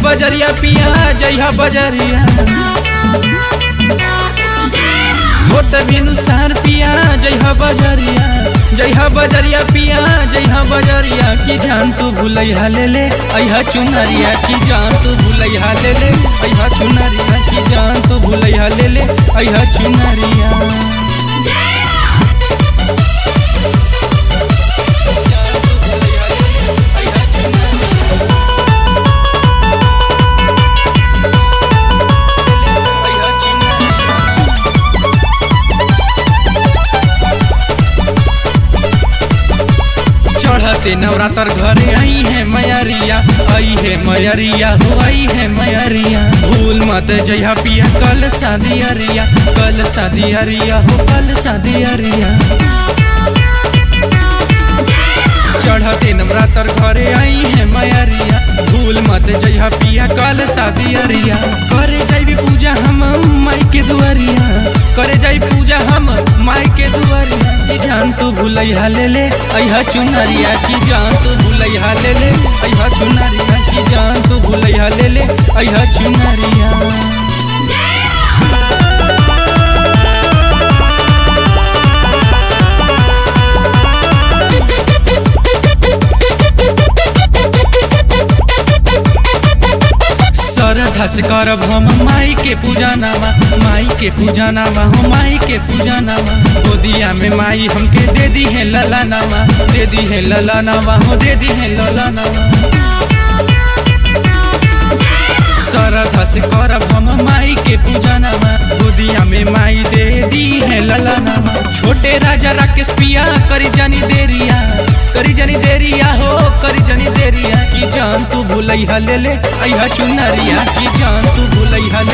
बजरिया पिया जइहा बजरिया होत बिनु सार पिया जइहा बजरिया जइहा बजरिया पिया जइहा बजरिया की जान तू भूलैहा ले ले अइहा चुनरिया की जान तू भूलैहा ले ले अइहा चुनरिया की जान तू भूलैहा ले ले अइहा चुनरिया चढ़ते नवरात्र घरे आई है मैरिया आई है मैरिया हो आई है मैरिया भूल मत जइहा पिया कल शादी अरिया कल शादी अरिया हो कल शादी अरिया चढ़ते नवरात्र घरे आई है मैरिया भूल मत जइहा पिया कल शादी अरिया करे जाई पूजा हम माई के दुआरिया करे जाई पूजा हम माई के दुआरिया की जान तू भूलैहा ले ले अइहा चुनरिया की जान तू भूलैहा ले ले अइहा चुनरिया की जान तू भूलैहा ले ले अइहा चुनरिया श्रद्धा से करब हम माई के पूजा नामा माई के पूजा नामा हो माई के पूजा नामा गोदिया में माई हमके दे दी है लला नामा दे दी है लला नामा हो दे दी है लला नामा श्रद्धा से करब हम माई के पूजा नामा गोदिया में माई दे दी है लला नामा छोटे राजा राकेश पिया करी जानी देरिया करी जानी देरिया हो करी जानी देरिया की जान तू भूलैहा ले ले अइहा चुनरिया की जान तू भूलैहा